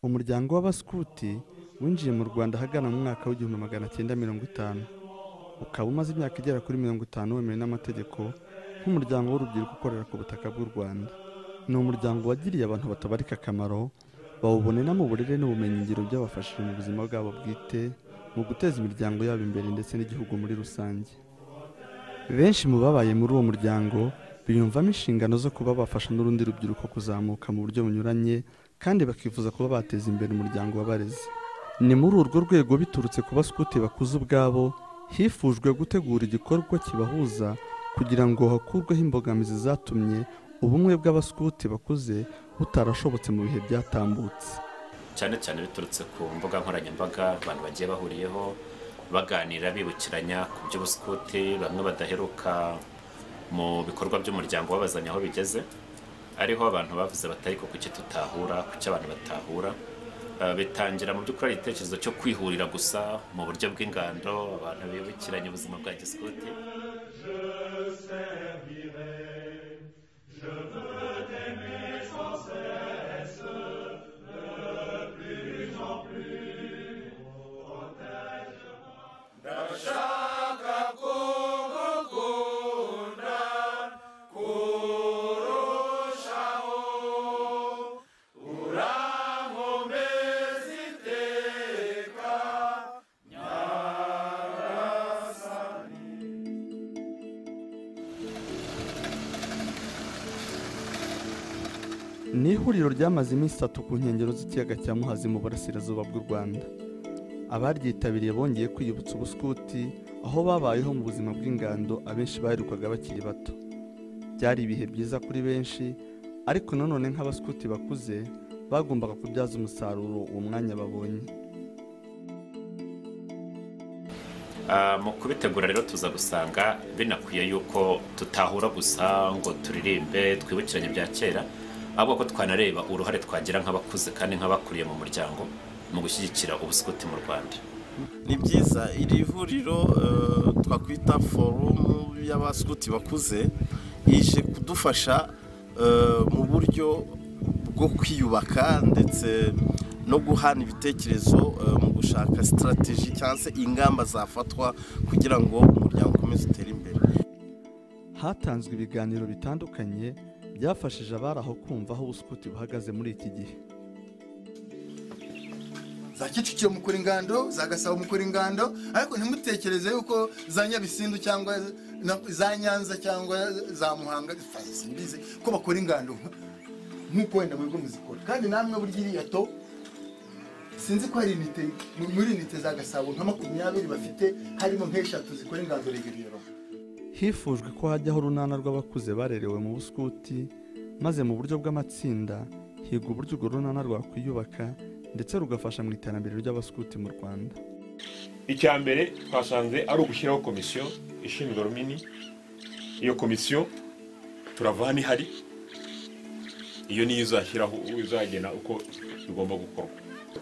umuryango w'abaskuti winjiye mu rwanda ahagana mu mwaka w'igihumbi magana cyenda mirongo itanu ukaba umaze imyaka igera kuri mirongo itanu wemewe n'amategeko nk'umuryango w'urubyiruko ukorera ku butaka bw'u rwanda ni umuryango wagiriye abantu batabarika akamaro bawubonera mu burere n'ubumenyingiro byabafashije mu buzima bwabo bwite mu guteza imiryango yabo imbere ndetse n'igihugu muri rusange benshi mu babaye muri uwo muryango biyumvamo inshingano zo kuba bafasha n'urundi rubyiruko kuzamuka mu buryo bunyuranye kandi bakifuza kuba bateza imbere umuryango w'abarezi ni muri urwo rwego biturutse ku basikuti bakuze ubwabo hifujwe gutegura igikorwa kibahuza kugira ngo hakurweho imbogamizi zatumye ubumwe bw'abasikuti bakuze butarashobotse mu bihe byatambutse cyane cyane biturutse ku mbuga nkoranyambaga abantu bagiye bahuriyeho baganira bibukiranya ku by'ubusikuti bamwe badaheruka mu bikorwa by'umuryango babazanye aho bigeze ariho abantu bavuze batari ku cyo tutahura ku cyo abantu batahura bitangira mu by'ukuri ari igitekerezo cyo kwihurira gusa mu buryo bw'ingando abantu bibukiranya ubuzima bwa gisikuti ni ihuriro ryamaze iminsi itatu ku nkengero z'ikiyaga cya muhazi mu burasirazuba bw'u rwanda abaryitabiriye bongeye kwiyibutsa ubuskuti aho babayeho mu buzima bw'ingando abenshi baherukaga bakiri bato byari ibihe byiza kuri benshi ariko nanone nk'abaskuti bakuze bagombaga kubyaza umusaruro uwo mwanya babonye mu kubitegura rero tuza gusanga binakwiye yuko tutahura gusa ngo turirimbe twibukiranye bya kera ahubwo ko twanareba uruhare twagira nk'abakuze kandi nk'abakuriye mu muryango mu gushyigikira ubusikuti mu rwanda ni byiza iri huriro twakwita forumu y'abasikuti bakuze ije kudufasha mu buryo bwo kwiyubaka ndetse no guhana ibitekerezo mu gushaka sitarategi cyangwa se ingamba zafatwa kugira ngo umuryango ukomeze utere imbere hatanzwe ibiganiro bitandukanye byafashije abari aho kumva aho ubusikuti buhagaze muri iki gihe za kicukiro mukora ingando za gasabo mukora ingando ariko ntimutekereze yuko za nyabisindu cyangwa za nyanza cyangwa za muhanga simbizi ko bakora ingando nk'uko wenda mu bigo muzikora kandi namwe burya iriya to sinzi ko hari inite muri inite za gasabo nka makumyabiri bafite harimo nk'eshatu zikora ingando regiriyero hifujwe ko hajyaho urunana rw'abakuze barerewe mu busikuti maze mu buryo bw'amatsinda higa uburyo urwo runana rwakwiyubaka ndetse rugafasha mu iterambere ry'abasikuti mu rwanda icya mbere twasanze ari ugushyiraho komisiyo ishinzwe rumini iyo komisiyo turavana ihari iyo niyo izashyiraho izagena uko bigomba gukorwa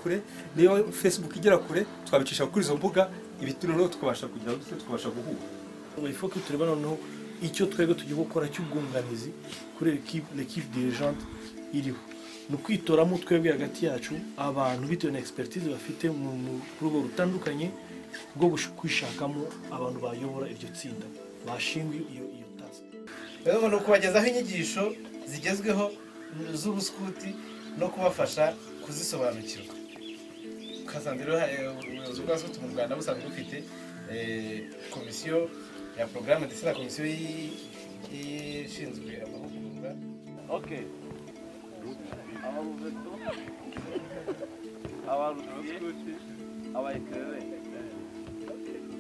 kure niyo facebook igera kure twabicisha kuri izo mbuga ibituro noneho tukabasha kugira ngo tukabasha guhura il ko tureba noneho icyo twebwe tugiye gukora cy'ubwunganizi kuri l'equipe dirigente iriho ni ukwitoramo twebwe hagati yacu abantu bitewe na expertise bafite mu rugo rutandukanye rwo kwishakamo abantu bayobora iryo tsinda bashingwe iyo iyo task rero ni ukubagezaho inyigisho zigezweho z'ubuskuti no kubafasha kuzisobanukirwa ukasanze rero ubuyobozi bwa siti mu rwanda busanzwe bufite komisiyo ya porogaramu ndetse na komisiyo ishinzwe amahugurwa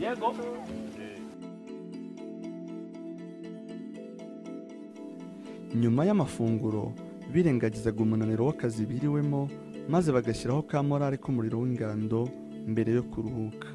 yego nyuma y'amafunguro birengagizaga umunaniro w'akazi biriwemo maze bagashyiraho ka morale k'umuriro w'ingando mbere yo kuruhuka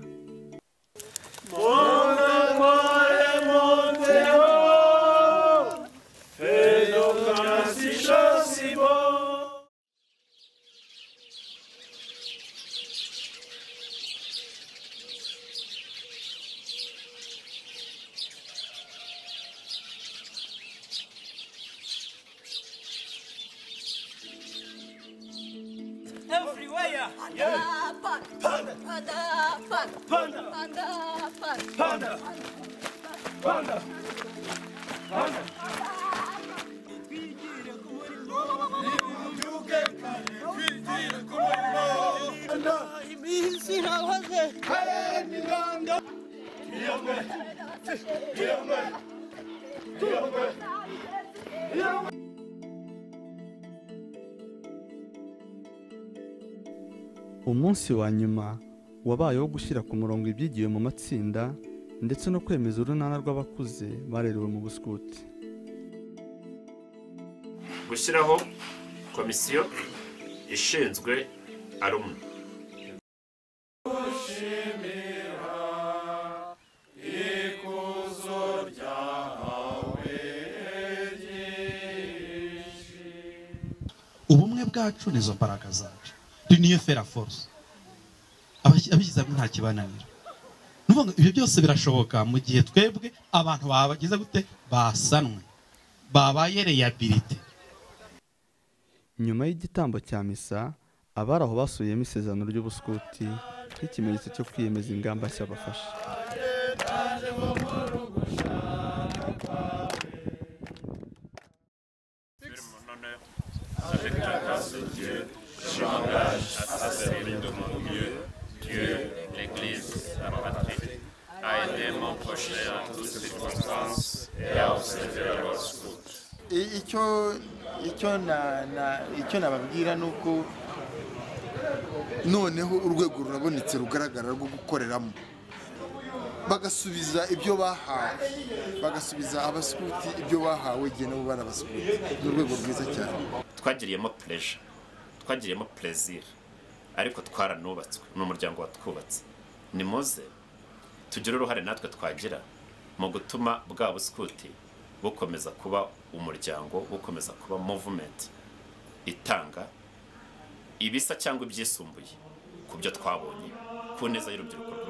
everyone. everywhere. Panda, panda, panda, panda, panda. umunsi wa nyuma wabaye wo gushyira ku murongo ibyigiwe mu matsinda ndetse no kwemeza urunana rw'abakuze barerewe mu busukuti gushyiraho komisiyo ishinzwe arumwe ubumwe bwacu nizo mbaraga zacu ni niyo fera force Abashyi- abishyize hamwe nta kibananira Ni ukuvuga ngo ibyo byose birashoboka mu gihe twebwe abantu babagize gute basanwe babaye reyabilite nyuma y'igitambo cya misa abari aho basubiyemo isezerano ry'ubusukuti nk'ikimenyetso cyo kwiyemeza ingamba nshya bafashe I- icyo icyo na na icyo nababwira ni uko noneho urwego rurabonetse rugaragara rwo gukoreramo bagasubiza ibyo bahawe bagasubiza abasukuti ibyo bahawe igihe nabo bari abasukuti ni urwego rwiza cyane twagiriyemo pureja twagiriyemo perezira ariko twaranubatswe ni umuryango watwubatse ni muze tugire uruhare natwe twagira mu gutuma bwa busukuti bukomeza kuba umuryango bukomeza kuba muvumenti itanga ibisa cyangwa ibyisumbuye ku byo twabonye ku neza y'urubyiruko rwacu